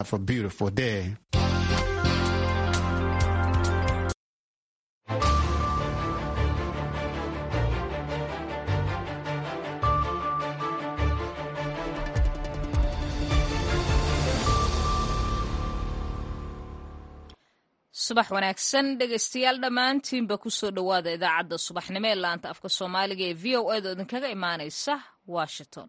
Have a beautiful day. subax wanaagsan dhegaystayaal dhammaantiinba kusoo dhowaada idaacadda subaxnimo ee laanta afka soomaaliga ee v o a da idinkaga imaanaysa washington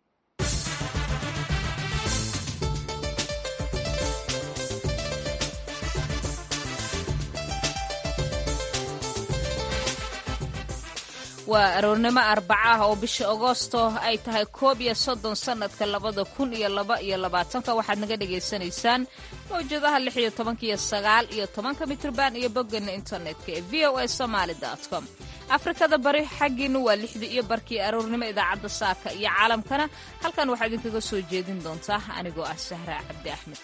waa aroornimo arbaca ah oo bisha agoosto ay tahay koob iyo soddon sannadka labada kun iyo laba iyo labaatanka waxaad naga dhagaysanaysaan mawjadaha lix iyo tobanka iyo sagaal iyo tobanka mitrban iyo boggeena internetka ee v o a somaali com afrikada bari xaggiinna waa lixdii iyo barkii aroornimo idaacadda saaka iyo caalamkana halkan waxaa idinkaga soo jeedin doontaa anigoo ah sahra cabdi axmed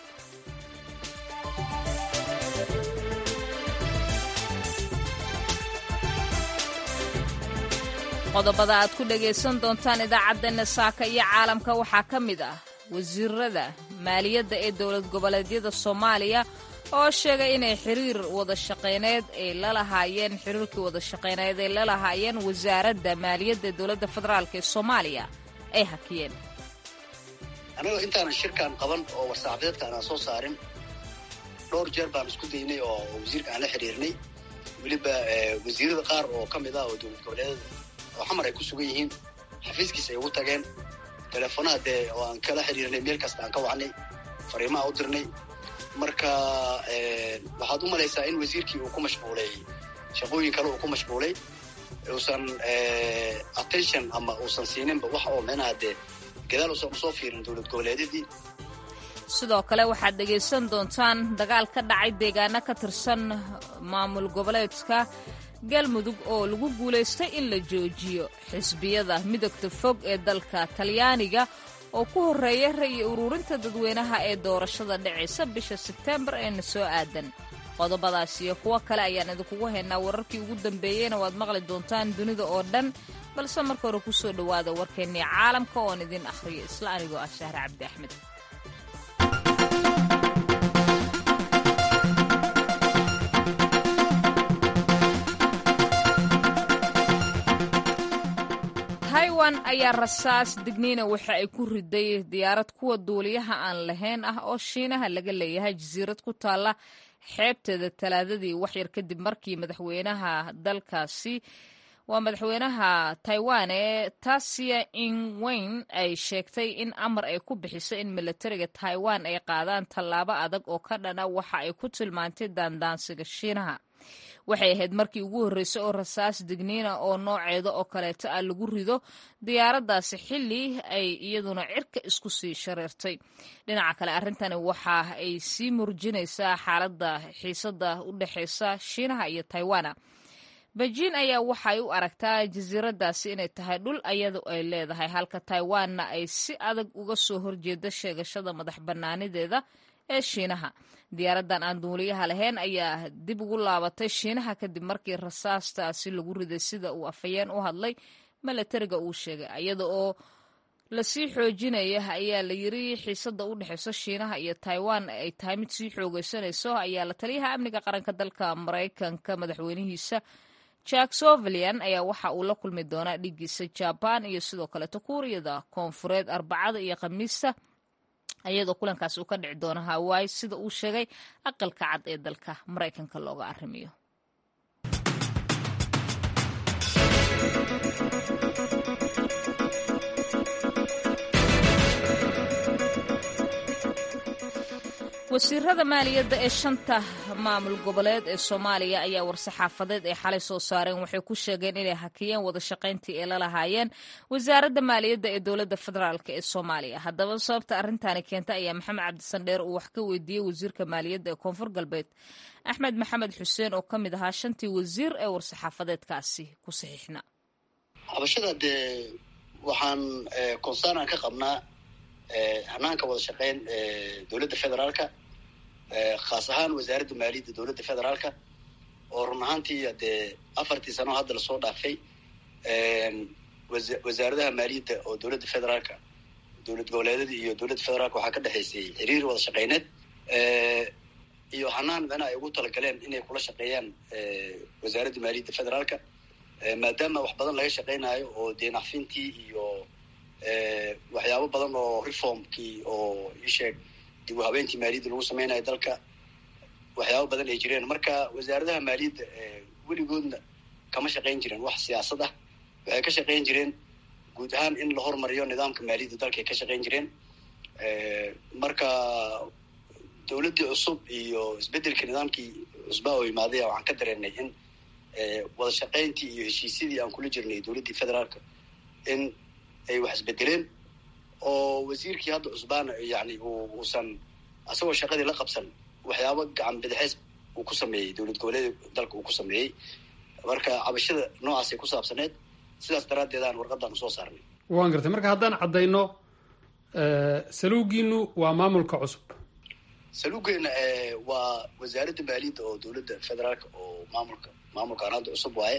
qodobada aad ku dhagaysan doontaan idaacaddeena saaka iyo caalamka waxaa ka mid ah wasiirada maaliyadda ee dowlad goboleedyada soomaaliya oo sheegay inay xiriir wada shaqayneed ay la lahaayeen xiriirkii wada shaqayneed ay la lahaayeen wasaaradda maaliyadda ee dowladda federaalk ee soomaaliya ay hakiyeen annaga intaanan shirkan qaban oo war-saxaafadeedka aanaan soo saarin dhowr jeer baan isku daynay oo wasiirka aan la xiriirnay weliba wasiirada qaar oo ka mid ah oo dowlad goboleedyada oo xamar ay ku sugan yihiin xafiiskiisa ay ugu tageen teleefonaha dee oo aan kala xiriirnay meel kasta aan ka wacnay fariimaha u dirnay marka waxaad u malaysaa in wasiirkii uu ku mashquulay shaqooyin kale uu ku mashquulay uusan attention ama uusan siininba wax oo micnaha dee gadaal uusan usoo fiirin dowlad goboleedyadii sidoo kale waxaad dhegaysan doontaan dagaal ka dhacay deegaano ka tirsan maamul goboleedka galmudug oo lagu guulaystay in la joojiyo xisbiyada midogta fog ee dalka talyaaniga oo ku horreeya ra'yi ururinta dadweynaha ee doorashada dhacaysa bisha sebteembar eena soo aadan qodobadaas iyo kuwo kale ayaan idinkugu haynaa wararkii ugu dambeeyeyna waad maqli doontaan dunida oo dhan balse marka hore ku soo dhowaada warkeennii caalamka oon idin akhriyo isla anigoo ah shahre cabdi axmed taiwan ayaa rasaas digniina waxa ay ku riday diyaarad kuwa duuliyaha aan lahayn ah oo shiinaha laga leeyahay jasiirad ku taalla xeebteeda talaadadii waxyar kadib markii madaxweynaha dalkaasi waa madaxweynaha taiwan ee tasia ingweyn ay sheegtay in amar ay ku bixiso in milatariga taiwan ay qaadaan tallaabo adag oo ka dhana waxa ay ku tilmaantay daandaansiga shiinaha waxay ahayd markii ugu horreysay oo rasaas digniina oo nooceeda oo kaleeto ah lagu rido diyaaraddaasi xilli ay iyaduna cirka isku sii shareertay dhinaca kale arrintani waxa ay sii murjinaysaa xaaladda xiisadda u dhexaysa shiinaha iyo taiwana beijin ayaa waxay u aragtaa jasiiraddaasi inay tahay dhul ayadu ay leedahay halka taiwanna ay si adag uga soo horjeeda sheegashada madax bannaanideeda ee shiinaha diyaaraddan aan duuliyaha lahayn ayaa dib ugu laabatay shiinaha kadib markii rasaastaasi lagu riday sida uu afhayeen u hadlay milatariga uu sheegay iyada oo lasii xoojinaya ayaa la yiri xiisada u dhexeyso shiinaha iyo taiwan ay tahay mid sii xoogeysanayso ayaa la taliyaha amniga qaranka dalka maraykanka madaxweynihiisa jack sovalian ayaa waxa uu la kulmi doonaa dhigiisa jaban iyo sidoo kaleeto kuuriyada koonfureed arbacada iyo khamiista iyadoo kulankaas uu ka dhici doono hawaii sida uu sheegay aqalka cad ee dalka maraykanka looga arrimiyo wasiirada maaliyadda ee shanta maamul goboleed ee soomaaliya ayaa war-saxaafadeed ay xalay soo saareen waxay ku sheegeen inay hakiyeen wada shaqayntii ay la lahaayeen wasaaradda maaliyadda ee dowladda federaalk ee soomaaliya haddaba sababta arrintaani keenta ayaa maxamed cabdisandheer uu wax ka weydiiyey wasiirka maaliyadda ee koonfur galbeed axmed maxamed xuseen oo ka mid ahaa shantii wasiir ee war-saxaafadeedkaasi ku saxiixna habashada dee waxaan konsaanaan ka qabnaa hanaanka wada shaqeyn dowladda federaalka khaas ahaan wasaaradda maaliyadda dowladda federaalka oo run ahaantii dee afartii sano hadda lasoo dhaafay wasaaradaha maaliyadda oo dowladda federaalka dowlad goboleedyada iyo dowladda federaalka waxaa ka dhexaysay xiriir wada shaqeyneed iyo hanaan micnaha ay ugu talagaleen inay kula shaqeeyaan wasaaradda maaliyadda federaalka maadaama wax badan laga shaqeynayo oo deenacfintii iyo waxyaabo badan oo reformkii oo isheeg dib u habeentii maaliyadda lagu sameynayo dalka waxyaabo badan ay jireen marka wasaaradaha maaliyadda weligoodna kama shaqeyn jireen wax siyaasad ah waxay ka shaqeyn jireen guud ahaan in la hormariyo nidaamka maaliyadda dalkaay ka shaqeyn jireen marka dowladdii cusub iyo isbeddelka nidaamkii cusbaa oo imaadaya waxaan ka dareenay in wada shaqeyntii iyo heshiisyadii aan kula jirnay dowladdii federaalka in ay wax isbedeleen oo wasiirkii hadda cusbaana yani uusan asagoo shaqadii la qabsan waxyaabo gacan bidixeys uu ku sameeyey dowlad goboleeda dalka uu ku sameeyey marka cabashada noocaasay ku saabsaneed sidaas daraaddeedaan warqadaan usoo saarnay waan gartay marka haddaan caddayno saluugiinu waa maamulka cusub saluugeena waa wasaaradda maaliyadda oo dowladda federaalka oo maamulka maamulkaan hadda cusub waaye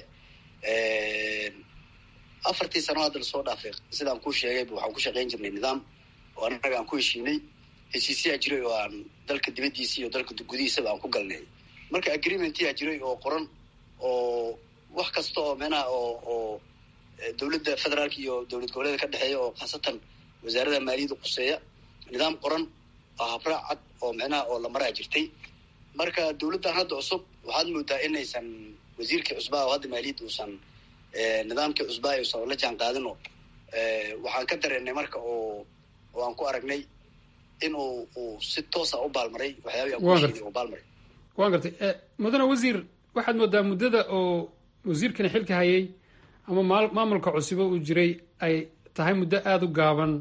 afartii sano hadda lasoo dhaafay sidaan kuu sheegayba waxaan ku shaqeyn jirnay nidaam oo annaga aan ku heshiinay heshiisyaa jiray oo aan dalka dibaddiisa iyo dalka gudihiisaba aan ku galnay marka agreementyaa jiray oo qoran oo wax kasta oo meenaha oo oo dowladda federaalka iyo dowlad goboleeda ka dhexeeya oo khaasatan wasaarada maaliyadda quseeya nidaam qoran oo habraac cad oo micnaha oo la maraa jirtay marka dowladdan hadda cusub waxaad moodaa inaysan wasiirkii cusbaa oo hadda maaliyadda uusan nidaamkii cusbaa uusan la jaan qaadino waxaan ka dareenay marka oo oo aan ku aragnay in uu uu si toosa u baalmaray waxyaabii aan kuheshiinay uu baalmaray waan gartay mudane wasiir waxaad moodaa muddada oo wasiirkani xilka hayay ama maal maamulka cusubo uu jiray ay tahay muddo aada u gaaban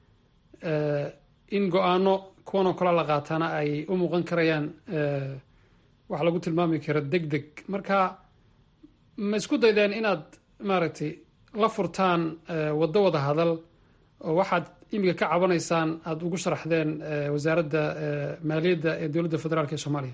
in go-aano kuwan oo kale la qaataana ay u muuqan karayaan wax lagu tilmaami karo deg deg marka ma isku daydeen inaad maaragtay la furtaan waddo wada hadal oo waxaad imika ka cabanaysaan aada ugu sharaxdeen wasaaradda maaliyadda ee dowladda federaalk ee soomaaliya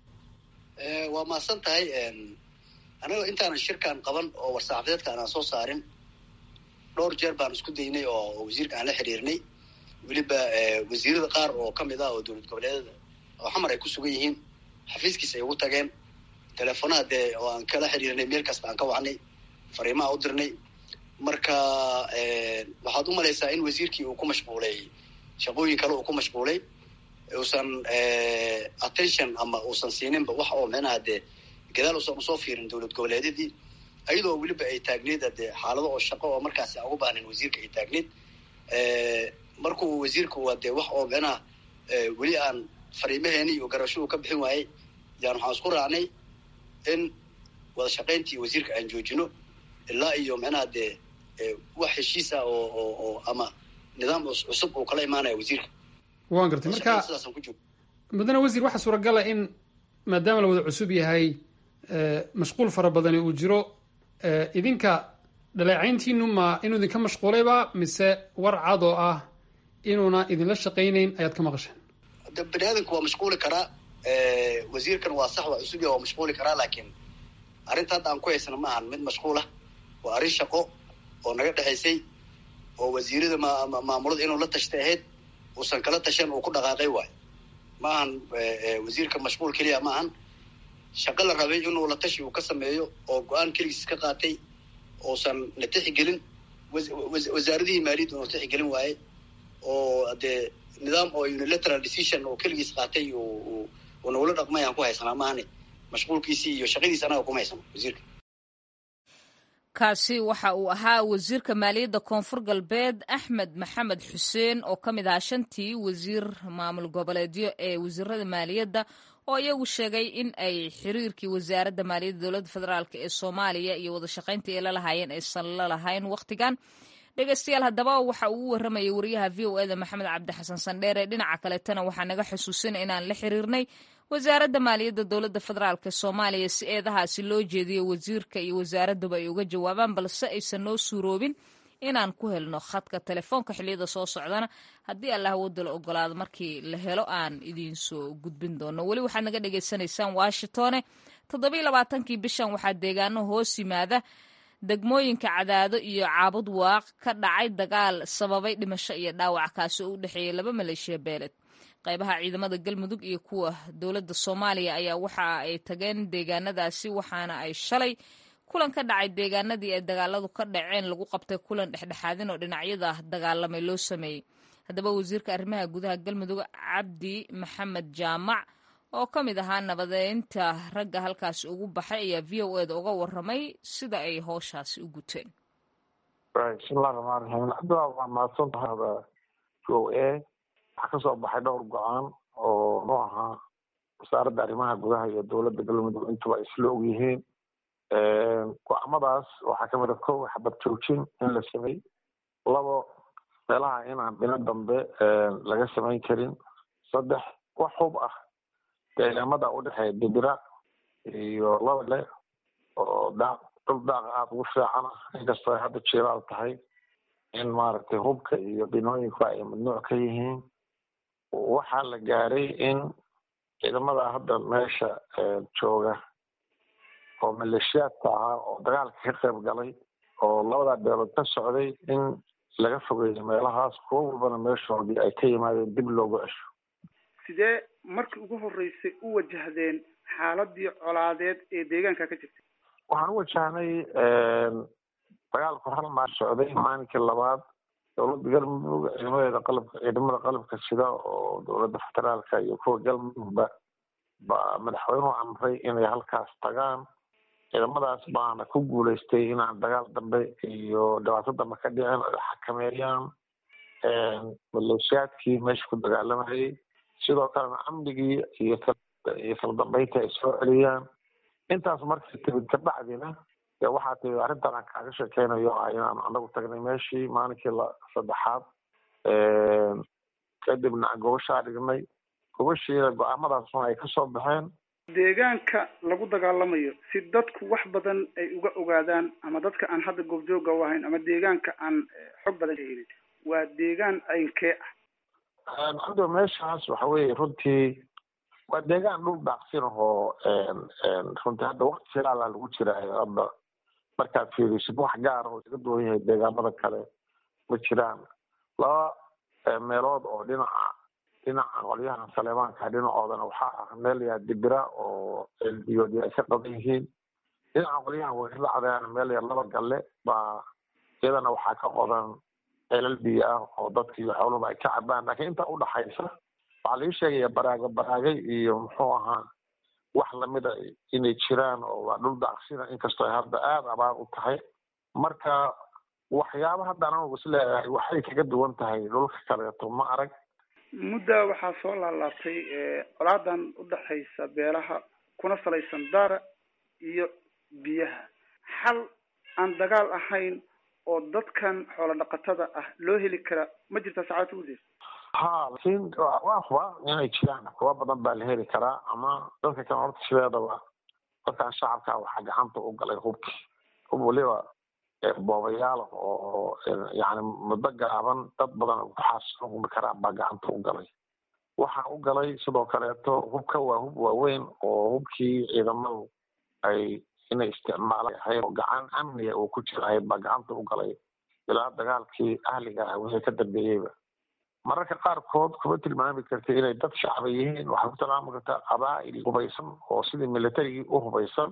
waa mahadsan tahay anaga intaanan shirkan qaban oo war-saxaafadeedka aanaan soo saarin dhowr jeer baan isku daynay oo wasiirka aan la xiriirnay weliba wasiirada qaar oo kamid ah oo dowlad goboleedada oo xamar ay ku sugan yihiin xafiiskiis ay ugu tageen teleefonaha dee oo aan kala xiriirnay meel kasta aan ka wacnay fariimaha u dirnay marka waxaad u malaysaa in wasiirkii uu ku mashquulay shaqooyin kale uu ku mashquulay uusan attention ama uusan siininba wax oo micnaha dee gadaal uusan usoo fiirin dowlad goboleedyadii ayadoo weliba ay taagneyd dee xaalado oo shaqo oo markaasi aan ugu baahnayn wasiirka ay taagneyd markuu wasiirku waa dee wax oo micnaha weli aan fariimaheeni iyo garashadu ka bixin waayey yaan waxaan isku raacnay in wada shaqayntii wasiirka aan joojino ilaa iyo micnaha dee wax heshiis ah oo oo oo ama nidaam cusub uu kala imaanaya wasiirka waan gartay marka sidaasaan ku joog mudane wasiir waxaa suuragala in maadaama la wada cusub yahay mashquul fara badani uu jiro idinka dhaleecayntiinu ma inuu idinka mashquulayba mise war cad oo ah inuuna idinla shaqaynayn ayaad ka maqasheen de bani aadamku waa mashquuli karaa wasiirkan waa sax waa cusub ya waa mashquuli karaa laakiin arrinta hadda aan ku haysana ma ahan mid mashquul ah waa arrin shaqo oo naga dhexaysay oo wasiirada ma maamulada inuu la tashtay ahayd uusan kala tashan uu ku dhaqaaqay waayo ma ahan wasiirka mashquul keliya ma ahan shaqo la rabay inuu la tashi uu ka sameeyo oo go-aan keligiis ka qaatay uusan na tixigelin wasaaradihii maaliyadda unu tixigelin waaye oo dee nidaam oo unilateral decision oo keligiis qaatay uu nagula dhaqmay aan ku haysanaa maahane mashquulkiisii iyo shaqadiisi anaga kuma haysano wasiirka kaasi waxa uu ahaa wasiirka maaliyadda koonfur galbeed axmed maxamed xuseen oo ka mid ahaa shantii wasiir maamul goboleedyo ee wasiirada maaliyadda oo iyagu sheegay in ay xiriirkii wasaaradda maaliyadda dowladda federaalk ee soomaaliya iyo wada shaqaynta ay la lahaayeen aysan la lahayn wakhtigan dhegeystayaal haddaba waxa uu u warramayay wariyaha v o eda maxamed cabdi xasan sandheere dhinaca kaletana waxaa naga xusuusina inaan la xiriirnay wasaaradda maaliyadda dowladda federaalk soomaaliya si eedahaasi loo jeediyo wasiirka iyo wasaaraduba ay uga jawaabaan balse aysan noo suuroobin inaan ku helno khadka telefoonka xiliyada soo socdana haddii allah wadda la ogolaado markii la helo aan idiin soo gudbin doono weli waxaad naga dhagaysanaysaan washingtone toddobiy labaatankii bishan waxaa deegaano hoos yimaada degmooyinka cadaado iyo caabud waaq ka dhacay dagaal sababay dhimasho iyo dhaawac kaasi oo u dhexeeyay laba maleeshiya beeled qaybaha ciidamada galmudug iyo kuwa dowladda soomaaliya ayaa waxa ay tageen deegaanadaasi waxaana ay shalay kulan ka dhacay deegaanadii ay dagaaladu ka dhaceen lagu qabtay kulan dhexdhexaadin oo dhinacyada dagaalamay loo sameeyey haddaba wasiirka arrimaha gudaha galmudug cabdi maxamed jaamac oo ka mid ahaa nabadeynta ragga halkaasi ugu baxay ayaa v o eda uga waramay sida ay howshaasi u guteen bismillahi raxmaan raxiim cabdi waa mahadsan tahay v o a waxaa kasoo baxay dhowr go-aan oo nu ahaa wasaaradda arrimaha gudaha iyo dowladda galmudug intuba isla og yihiin go-aamadaas waxaa kamid a kow xabad joojin in la samey labo meelaha inaan dhino dambe laga samayn karin saddex wax hub ah deegaamada udhexeeya dibira iyo labale oo daaq dhul daaqa aada ugu fiican ah inkastoo ay hadda jilaal tahay in maaragtay hubka iyo binooyinku ay mamnuuc ka yihiin waxaa la gaaray in ciidamada hadda meesha jooga oo maleeshiyaadka ahaa oo dagaalka ka qayb galay oo labadaa beelood ka socday in laga fogeeyo meelahaas kuwo walbana meeshoodii ay ka yimaadeen dib loogu cesho sidee markii ugu horreysay u wajahdeen xaaladii colaadeed ee deegaanka ka jirtay waxaan u wajahnay dagaalku hal maal socday maalinkii labaad dowladda galmudug ciidamadeeda qalabka ciidamada qalabka sida oo dowladda federaalka iyo kuwa galmudugba ba madaxweynuhu amray inay halkaas tagaan ciidamadaas baana ku guuleystay inaan dagaal dambe iyo dhibaato dambe ka dhicin ay xakameeyaan maleeshiyaadkii meesha ku dagaalamayay sidoo kalena amnigii iyo iyo kala dambeynta ay soo celiyaan intaas markay timid kabacdina dee waxaa timid arrintan aan kaaga sheekeynayo ah inaan anagu tagnay meeshii maalinkii la saddexaad kadibna gobashaa dhignay gobashiina go-aamadaasna ay kasoo baxeen deegaanka lagu dagaalamayo si dadku wax badan ay uga ogaadaan ama dadka aan hadda goobjooga u ahayn ama deegaanka aan xog badan helin waa deegaan aynkee ah cabdo meeshaas waxa weeye runtii waa deegaan dhul daaqsin ahoo runtii hadda wakti filaala lagu jiraayo hadda markaad fiirisid wax gaar oo iga duwan yahay deegaamada kale ma jiraan laba meelood oo dhinaca dhinaca qolyahan saleebaanka dhinacoodana waxaa ah meel yaa dibira oo elbiyoodi ay ka qaban yihiin dhinaca qolyahan weeraracdeana meel yaa laba galle baa iyadana waxaa ka qodan ceelal biyo ah oo dadka iyo xooluba ay ka cabaan laakiin intaa udhaxaysa waxaa laga sheegaya baraaga baraagay iyo muxuu ahaa wax lamida inay jiraan oo waa dhul daaqsina inkastoo ay hadda aada abaar u tahay marka waxyaaba hadda anagu is leeyahay waxay kaga duwan tahay dhulka kaleeto ma arag mudda waxaa soo laalaabtay colaadan udhaxaysa beelaha kuna salaysan daara iyo biyaha xal aan dagaal ahayn oo dadkan xoolo dhaqatada ah loo heli karaa ma jirtaa saacadta udeer ha laakiin waa huba inay jiraan kuwa badan baa la heli karaa ama dadka kan horta sideedaba dadkan shacabka waxaa gacanta u galay hubki hub waliba boobayaal oo yani muddo gaaban dad badan waxaas humi karaa baa gacanta u galay waxaa u galay sidoo kaleeto hubka waa hub waaweyn oo hubkii ciidamadu ay inay isticmaalaan ahayd oo gacan amniga uu ku jirahayd baa gacanta u galay ilaa dagaalkii ahliga ah wixii ka dambeeyeyba mararka qaarkood kuma tilmaami karta inay dad shacba yihiin waxay ku tilmaami kartaa qabaa'il hubaysan oo sidii militarigii u hubaysan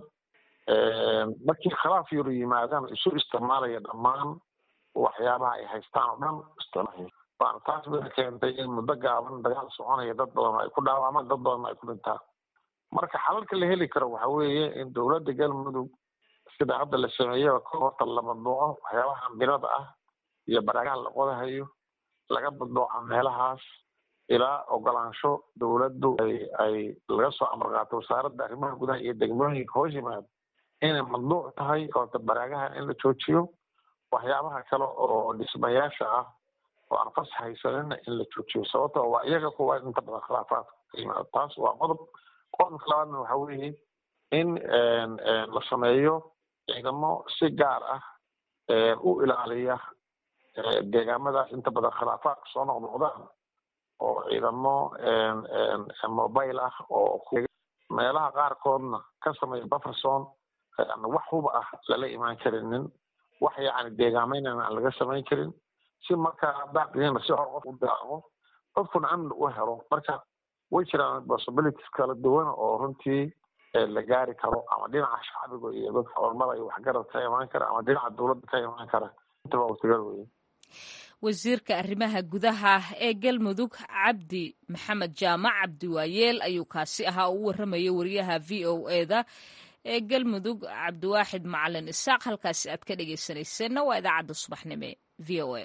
markii khilaaf yaru yimaadaan isu isticmaalaya dhammaan waxyaabaha ay haystaan oo dhan isticmaal waana taas bay keentay in muddo gaaban dagaal soconaya dad badan ay ku dhaawacmaan dad badan ay ku dhintaan marka xalalka la heli karo waxa weeye in dowladda galmudug sida hadda la sameeyaba ka horta la madbuuco waxyaabaha ambirada ah iyo baraagaha la qodahayo laga madbuuca meelahaas ilaa ogolaansho dowladdu ay ay laga soo amar qaato wasaaradda arrimaha gudaha iyo degmooyinka hoos yimaado inay mamnuuc tahay oota baraagaha in la joojiyo waxyaabaha kale oo dhismayaasha ah oo aan fas haysanina in la joojiyo sababto waa iyaga kuwa inta badan khilaafaadka ka yimaado taas waa qodob qodobka labaadna waxa weeye in la sameeyo ciidamo si gaar ah u ilaaliya deegaamadaas inta badan khilaafaadka soo noqnoqdaan oo ciidamo mobile ah oo meelaha qaarkoodna ka sameeya bufferson wax huba ah lala imaan karinin wax yacni deegaameynana aan laga samayn karin si markaa daaqiyana si hor qof u daaqo qofkuna amni u helo marka way jiraan possibilities kala duwan oo runtii la gaari karo ama dhinaca shacbiga iyo dadka ormada iyo waxgarad ka imaan kara ama dhinaca dowladda ka imaan kara intaba wasigal weye wasiirka arrimaha gudaha ee galmudug cabdi maxamed jaamac cabdi waayeel ayuu kaasi ahaa oo u warramayay wariyaha v o eda ee galmudug cabdiwaaxid macalin isaaq halkaasi aad ka dhegeysanayseena waa idaacadda subaxnimo v o a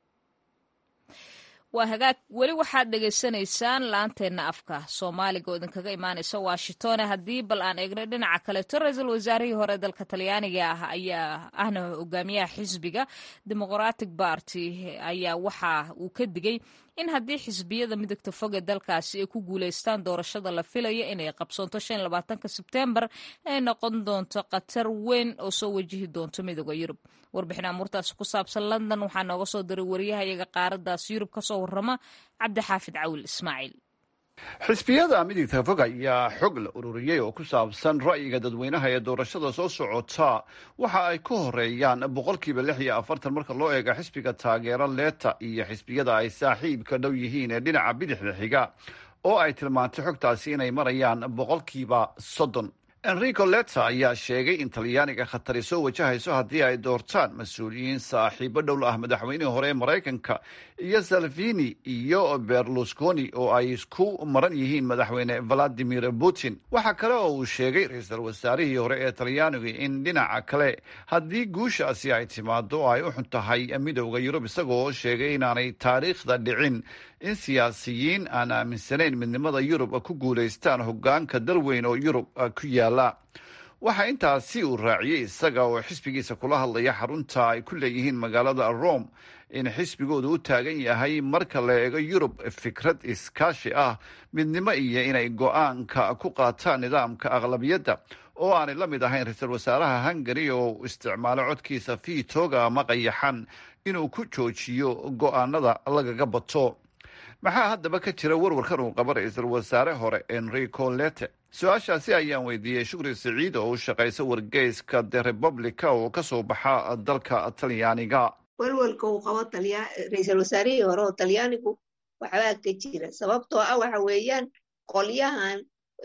waa hagaag weli waxaad dhegaysanaysaan laanteenna afka soomaaliga oo idinkaga imaanaysa washington haddii bal aan eegno dhinaca kaleeto ra-iisul wasaarihii hore dalka talyaaniga ah ayaa ahna hogaamiyaha xisbiga demoqratic barty ayaa waxa uu ka digay in haddii xisbiyada midagta fog ee dalkaasi ay ku guuleystaan doorashada la filayo inay qabsoonto shan labaatanka sebtembar ay noqon doonto khatar weyn oo soo wajihi doonto midooda yurub warbixin amuurtaasi ku saabsan london waxaa nooga soo diray wariyahayaga qaaradaas yurub kasoo warrama cabdixaafid cawil ismaaciil xisbiyada midigta fog ayaa xog la ururiyey oo ku saabsan ra'yiga dadweynaha ee doorashada soo socota waxa ay ka horeeyaan boqolkiiba lix iyo afartan marka loo eego xisbiga taageero leeta iyo xisbiyada ay saaxiibka dhow yihiin ee dhinaca bidixda xiga oo ay tilmaantay xogtaasi inay marayaan boqolkiiba soddon enrico leta ayaa sheegay in talyaaniga khatari soo wajahayso haddii ay doortaan mas-uuliyiin saaxiibo dhowl ah madaxweynihii hore ee maraykanka iyo salvini iyo berlusconi oo ay isku maran yihiin madaxweyne valadimir putin waxaa kale oo uu sheegay ra-iisul wasaarihii hore ee talyaaniga in dhinaca kale haddii guushaasi ay timaado ay u xun tahay midowda yurub isagoo sheegay inaanay taariikhda dhicin in siyaasiyiin aan aaminsanayn midnimada yurub ku guulaystaan hogaanka dalweyn oo yurub ku yaala waxaa intaasi uu raaciyey isaga oo xisbigiisa kula hadlaya xarunta ay ku leeyihiin magaalada rome in xisbigoodu u taagan yahay marka la eego yurub fikrad iskaashi ah midnimo iyo inay go-aanka ku qaataan nidaamka aqlabiyadda oo aanay la mid ahayn ra-iisul wasaaraha hungari oo isticmaalo codkiisa fiitooga ama qayaxan inuu ku joojiyo go-aanada lagaga bato maxaa haddaba ka jira warwarkan uu qaba ra-iisul wasaare hore enrico lete su-aashaasi ayaan weydiiyey shukri siciid oo u shaqaysa wargeyska the republica oo kasoo baxa dalka talyaaniga walwalka uu qabo ra-iisul wasaarihii hore oo talyaanigu waxbaa ka jira sababtoo ah waxa weeyaan qolyahan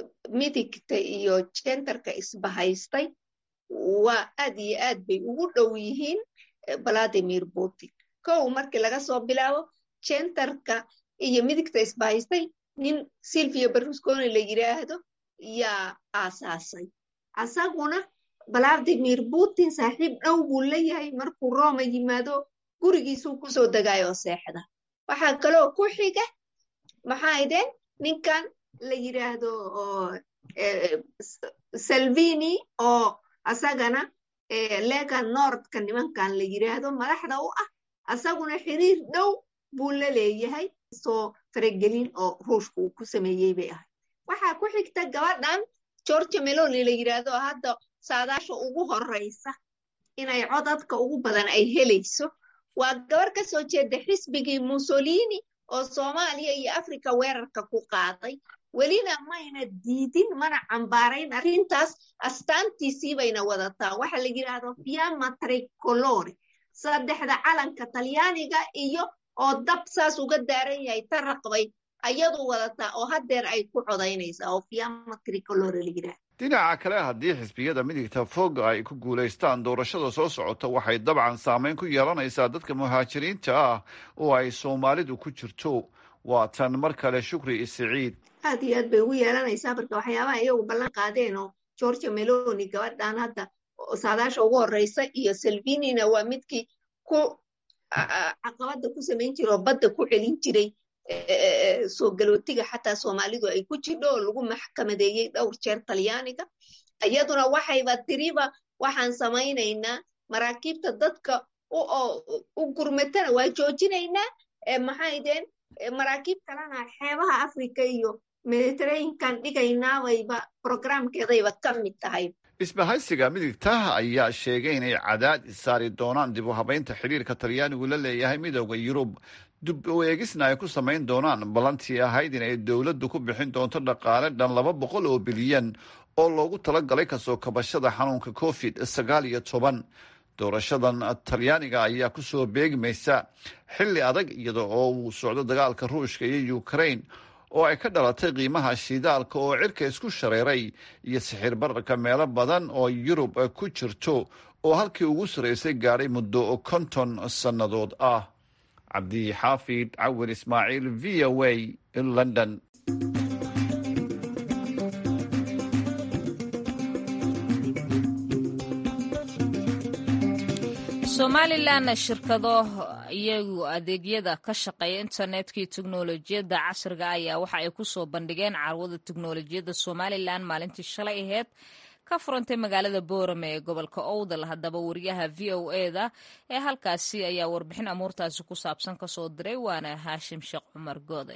midigta iyo jentarka isbahaystay waa aad iyo aad bay ugu dhow yihiin valadimir putin kow markii laga soo bilaabo jentarka iyo midigta isbahaystay nin silvia berlusconi la yidhaahdo yaa aasaasay asaguna valadimir putin saaxiib dhow buu leeyahay markuu roma yimaado gurigiisuu kusoo degaayo seexda waxaa kaloo ku xiga maxaa ideen ninkan la yidhaahdo salvini oo asagana lega nordka nimankan la yidhaahdo madaxda u ah asaguna xiriir dhow buu la leeyahay soo faragelin oo ruushka uu ku sameeyey bay ahay waxaa ku xigta gabadhan georgia meloni la yidhaahdo hadda saadaasha ugu horeysa inay codadka ugu badan ay helayso waa gabar ka soo jeeda xisbigii mussolini oo soomaaliya iyo africa weerarka ku qaaday welina mayna diidin mana cambaarayn arrintaas astaantiisii bayna wadataa waxaa la yidhaahdo fiamma tricolore saddexda calanka talyaaniga iyo oo dab saas uga daaran yahay taraqbay ayadu wadataa oo haddeer ay ku codaynaysaa oo fiamma tricolore la yidhaahdo dhinaca kale haddii xisbiyada midigta fog ay ku guulaystaan doorashada soo socota waxay dabcan saameyn ku yeelanaysaa dadka muhaajiriinta ah oo ay soomaalidu ku jirto waa tan mar kale shukri siciid aad iyo aad bay ugu yeelanaysaa marka waxyaabaha iyagu ballan qaadeen oo georgia meloni gabadhan hadda saadaasha ugu horeysa iyo salvinina waa midkii ku caqabada ku samayn jira oo badda ku celin jiray soo galootiga xataa soomaalidu ay ku jidho oo lagu maxkamadeeyey dhowr jeer talyaaniga iyaduna waxayba tiriba waxaan samaynaynaa maraakiibta dadka u gurmatana waa joojinaynaa maxay deen maraakiib kalena xeebaha africa iyo mediterraneankan dhigaynaawayba programkeedayba ka mid tahay isbahaysiga midigta ayaa sheegay inay cadaadis saari doonaan dib u habeynta xiriirka talyaanigu la leeyahay midooda yurub dib u eegisna ay ku samayn doonaan ballantii ahayd in ay dowladdu ku bixin doonto dhaqaale dhan laba boqol oo bilyan oo loogu talagalay kasoo kabashada xanuunka covid sagaal iyo toban doorashadan talyaaniga ayaa kusoo beegmaysa xilli adag iyada oo uu socdo dagaalka ruushka iyo ukrain oo ay ka dhalatay qiimaha shidaalka oo cirka isku shareeray iyo sixir bararka meelo badan oo yurub ku jirto oo halkii ugu sarraysay gaadhay muddo konton sannadood ah cabdixaafid cawir ismaaciil v o a london somalilan shirkado iyagu adeegyada ka shaqeeya internetka iyo teknolojiyadda casriga ayaa waxa ay ku soo bandhigeen carwada teknolojiyadda somalilan maalintii shalay aheyd ka furantay magaalada boorame ee gobolka owdal haddaba wariyaha v o eda ee halkaasi ayaa warbixin amuurtaasi ku saabsan kasoo diray waana haashim sheekh cumar goode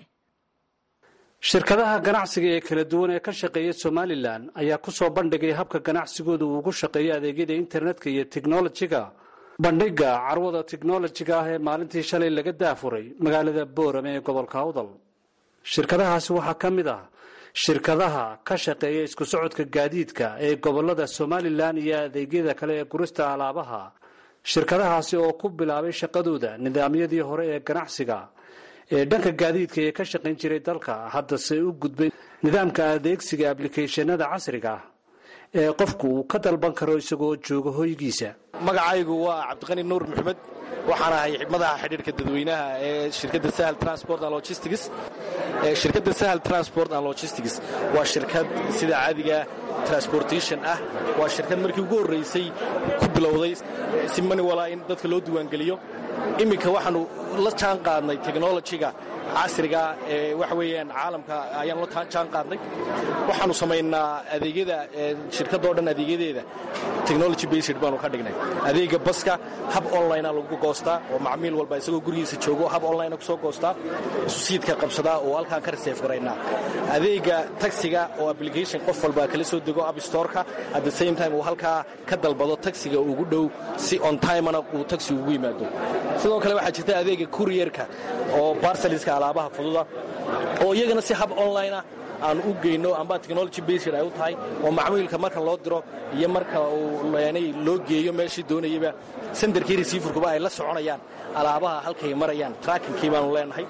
shirkadaha ganacsiga ee kala duwan ee ka shaqeeya somalilan ayaa ku soo bandhigay habka ganacsigooda uu ugu shaqeeyo adeegyada internetka iyo teknolojiga bandhigga carwada teknolojiga ah ee maalintii shalay laga daafuray magaalada boorame ee gobolka awdal shirkadahaasi waxaa ka mid ah shirkadaha ka shaqeeya isku socodka gaadiidka ee gobolada somalilan iyo adeegyada kale ee gurista alaabaha shirkadahaasi oo ku bilaabay shaqadooda nidaamyadii hore ee ganacsiga ee dhanka gaadiidka ee ka shaqayn jiray dalka haddase u gudbay nidaamka adeegsiga ablicathonada casriga ah ee qofku uu ka dalban karo isagoo jooga hoygiisa magacaygu waa cabdiqani nuur maxamed waxaan ahay madaxa xidhiirka dadweynaha ee shirkadda sahal transport and logistics shirkadda sahal transport and logistics waa shirkad sida caadiga transportation ah waa shirkad markii ugu horraysay ku bilowday si maniwala in dadka loo diiwaangeliyo iminka waxaanu la jaan qaadnay technolojiga casriga ee waxa weeyaan caalamka ayaan la jaan qaadnay waxaanu samaynaa adeegyada shirkadoo dhan adeegyadeeda technology based baanu ka dhignay adeega baska hab onlinea lagu goostaa oo macmiil walba isagoo gurigiisa joogo hab onlinea kusoo goostaa susiidka qabsadaa oo halkaan ka reseef garaynaa adeega taxiga oo application qof walba kala soo dego abstoreka at the same time uu halkaa ka dalbado taxiga ugu dhow si on timena uu taxi ugu yimaado sidoo kale waxaa jirta adeega courierka oo barsaliska alaabaha fududa oo iyagana si hab onlinea aan u geyno amba technology based ay u tahay oo macmiilka marka loo diro iyo marka uu loo geeyo meeshii doonayaba senderkii receiverkuba ay la soconayaan alaabaha halkay marayaan trackinkii baanu leenahay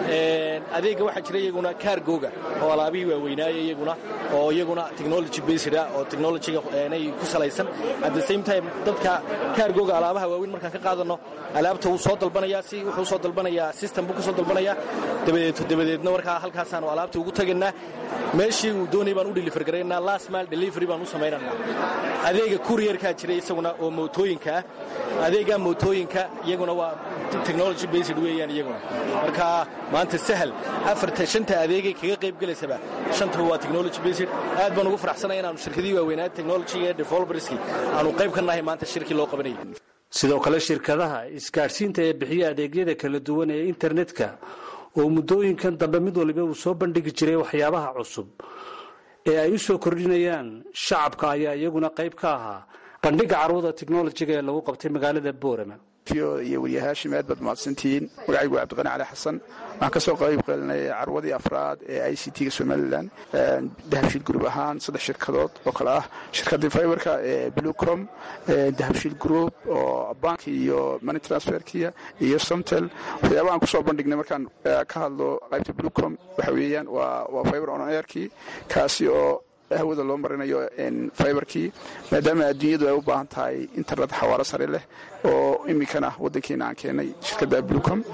adeega waxaa jira iyaguna kaargooga oo alaabihii waaweynaaya iyaguna oo iyaguna technology based ah oo technologyga ku salaysan at the same time dadka kaargooga alaabaha waaweyn markaan ka qaadano alaabta wuu soo dalbanayaa si wuxuu soo dalbanayaa system buu ka soo dalbanayaa dabadeed dabadeedna markaa halkaasaanu alaabta ugu tagaynaa meeshii uu doonay baan u deliver garaynaa last mile delivery baan u samaynanaa adeega courierkaa jira isaguna oo mootooyinka ah adeega mootooyinka iyaguna waa technology based weeyaan iyaguna marka maanta sahal afarta shanta adeegay kaga qayb gelaysaba shantaba waa technology based aad baan ugu faraxsanaya inaanu shirkadii waaweynaa technologyga ee developerski aanu qayb ka nahay maanta shirkii loo qabanayay sidoo kale shirkadaha isgaadhsiinta ee bixiya adeegyada kala duwan ee internetka oo muddooyinkan dambe mid waliba uu soo bandhigi jiray waxyaabaha cusub ee ay u soo kordhinayaan shacabka ayaa iyaguna qayb ka ahaa bandhigga carwada teknolojiga ee lagu qabtay magaalada boorama iyo weriye haashim aad baad mahadsantihiin magacaygu waa cabdiqani cali xasan waxaan ka soo qayb qeelinay carwadii afraad ee i c t-ga somalilan dahabshiil group ahaan saddex shirkadood oo kale ah shirkadii fiberka ee blucom dahabshiil group oo bank iyo money transferkiya iyo somtel waxyaabahaan kusoo bandhignay markaan ka hadlo qaybta blucom waxa weeyaan waa fiber on airkii kaasi oo hawada loo marinayo fiberkii maadaama adduunyadu ay u baahan tahay internet xawaaro sare leh oo iminkana wadankeena aan keenay shirkadda blucom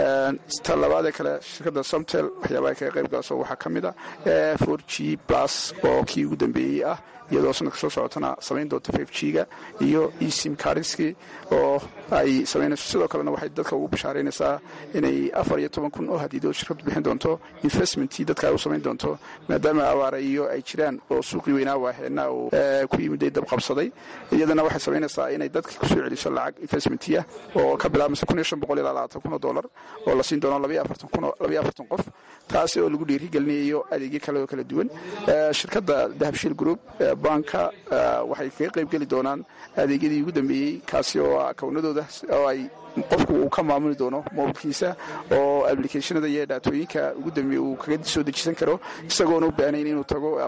ta labaadee kale shirkadda somtel waxyaabaha kaga qayb galaso waxaa ka mid a for g plus oo kii ugu dambeeyey ah iyadoo sanadka soo socotana samayn doonta f g-ga iyo esim karinski oo ay samaynayso sidoo kalena waxay dadka ugu bashaaraynaysaa inay afar iyo toban kun oo hadiidood shirkaddu bixin doonto investmentii dadka ay u samayn doonto maadaama abaara iyo ay jiraan oo suuqii weynaa waaheena uu ku yimiday dab qabsaday iyadana waxay samaynaysaa inay dadka kusoo celiso lacag investmentiya oo ka bilaabmaysa kun iyo shan boqol ilaa labaatan kun oo dollar oo la siin doono labaiyo afartan kun labaiyo afartan qof taasi oo lagu dhiirigelinayo adeegyo kale oo kala duwan shirkadda dahabshiil group banka waxay kaga qayb geli doonaan adeegyadii ugu dambeeyey kaasi oo akawnadooda oo ay qofku uu ka maamuli doono mobilkiisa oo applicationada iyo dhaatooyinka ugu dambeeye uu kaga soo dejisan karo isagoona u baahnayn inuu tago ama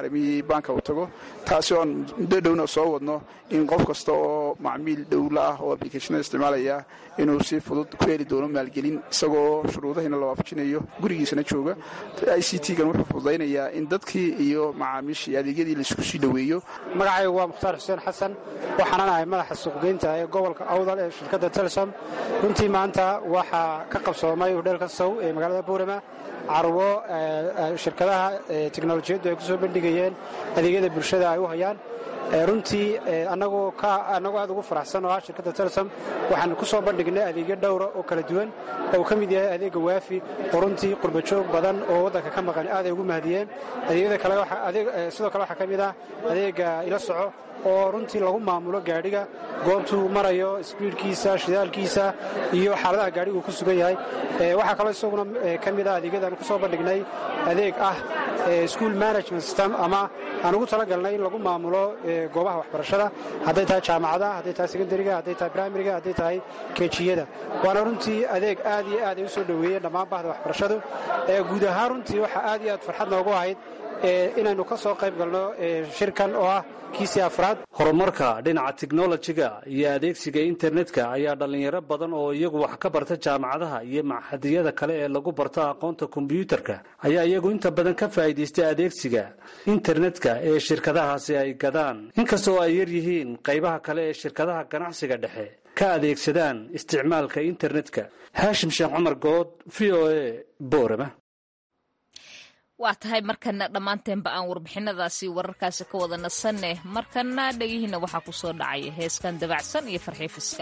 caalamiyii baanka uu tago taasi oon muddo dhowna soo wadno in qof kasta oo macmiil dhowla ah oo ablicationada isticmaalaya inuu si fudud ku heli doono maalgelin isagoo shuruudahiina la waafajinayo gurigiisana jooga i c t-gan wuxuu fududaynayaa in dadkii iyo macaamiishii adeegyadii laisku sii dhoweeyo magacaygu waa mukhtaar xuseen xasan waxaanan ahay madaxa suuqgeynta ee gobolka awdal ee shirkadda telesom runtii maanta waxaa ka qabsoomay hudheelka sow ee magaalada buurama carwo shirkadaha teknolojiyaddu ay ku soo bandhigayeen adeegyada bulshada ay u hayaan runtii annagoo aad ugu faraxsan oo ah shirkadda telesom waxaan ku soo bandhignay adeegyo dhowra oo kala duwan oo uu ka mid yahay adeegga waafi oo runtii qurbajoog badan oo waddanka ka maqan aad ay ugu mahadiyeen adeegyada kale sidoo kale waxaa ka mid ah adeegga ila soco oo runtii lagu maamulo gaadhiga goobtuu marayo sbiidhkiisa shidaalkiisa iyo xaaladaha gaadhigu ku sugan yahay waxaa kaloo isaguna ka mid ah adeegyadaan ku soo bandhignay adeeg ah school management system ama aan ugu talagalnay in lagu maamulo goobaha waxbarashada hadday tahay jaamacadaha hadday tahay secondariga hadday tahay primariga hadday tahay keejiyada waana runtii adeeg aad iyo aad ay u soo dhoweeyeen dhammaan bahda waxbarashadu guud ahaan runtii waxaa aad iyo aad farxad noogu ahayd inaynu ka soo qayb galno shirkan oo ah kiisii afraad horumarka dhinaca teknolojiga iyo adeegsiga internetka ayaa dhallinyaro badan oo iyagu wax ka barta jaamacadaha iyo maxadiyada kale ee lagu barto aqoonta kombyuutarka ayaa iyagu inta badan ka faa'iidaystay adeegsiga internetka ee shirkadahaasi ay gadaan inkastoo ay yar yihiin qaybaha kale ee shirkadaha ganacsiga dhexe ka adeegsadaan isticmaalka internetka haashim sheekh cumar good v o a boorama waa tahay markana dhammaanteenba aan warbixinadaasi wararkaasi ka wada nasanne markana dhegihiina waxaa ku soo dhacaya heeskan dabacsan iyo farxiifiska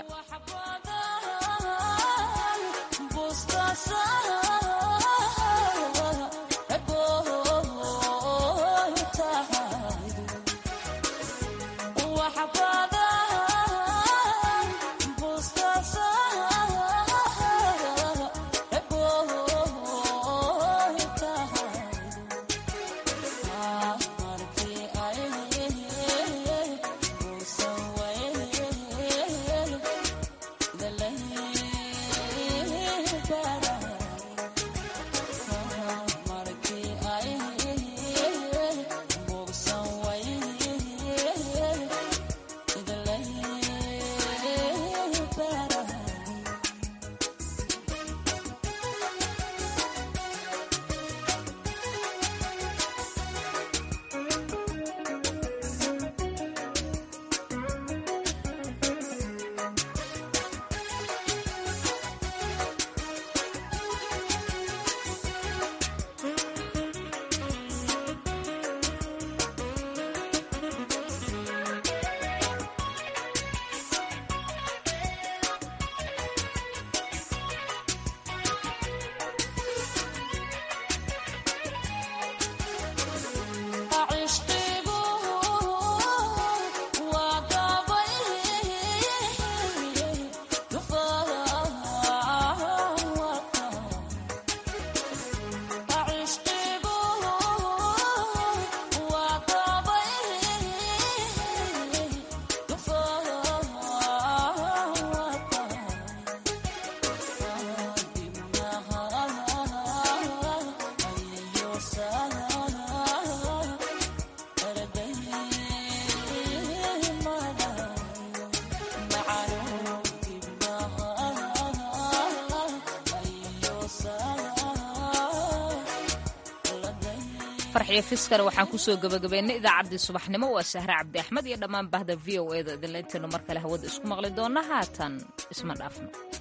farxiyo fiskana waxaan kusoo gabagabeynay idaacaddii subaxnimo waa sahre cabdi axmed iyo dhammaan bahda v o e da idinla intaynu mar kale hawada isku maqli doonna haatan isma dhaafno